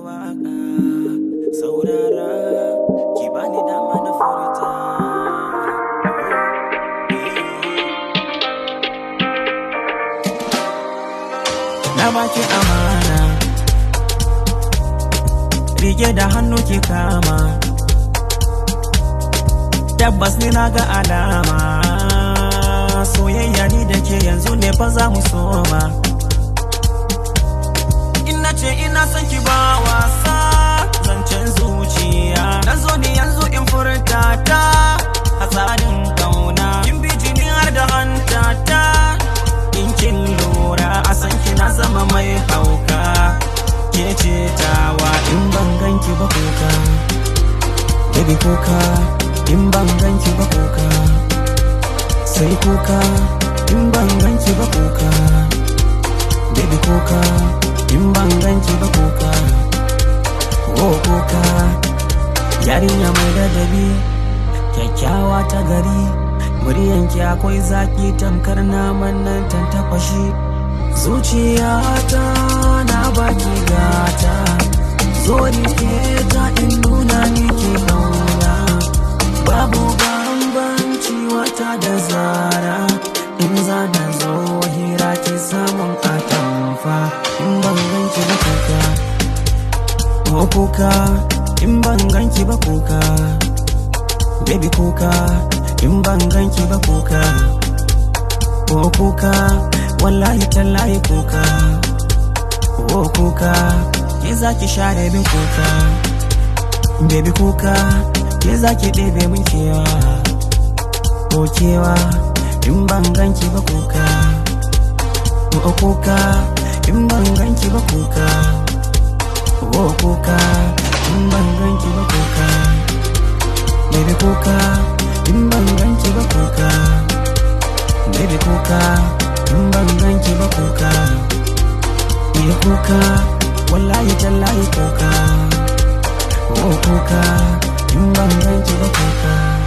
waka saurara ki bani dama na furta na baki amana rike da hannu ki kama tabbas ni na ga alama soyayya ni da ke yanzu ne fa za mu soma ina ce ina son ki ba wasa zancen zuciya na zo ni yanzu in furta ta a tsarin kauna kin bi jini har da hanta ta in kin lura a san ki na zama mai hauka ke ce tawa in ban ganki ba kuka baby kuka in ban ganki ba kuka sai kuka in ban ganki ba kuka baby kuka in ban ganki ba kuka oh kuka yarinya mai ladabi kyakkyawa ta gari muryanki akwai zaki tamkar naman nan tantafashi zuciyata na baki gata zo rike ta in nuna miki kauna babu bambanci wata da zara in za na zo hira ki samun atamfa in ban ganki ba kuka ko kuka in ban ganki ba kuka baby kuka in ban ganki ba kuka ko kuka wallahi tallahi kuka ko kuka ke za ki share min kuka baby kuka ke za ki ɗebe min kewa ko kewa in ban ganki ba kuka ko kuka in ban ganki ba kuka ko kuka in ban ganki ba kuka baby kuka in ban ganki ba kuka baby kuka in ban ganki ba kuka ni kuka wallahi tallahi kuka ko kuka in ban ganki ba kuka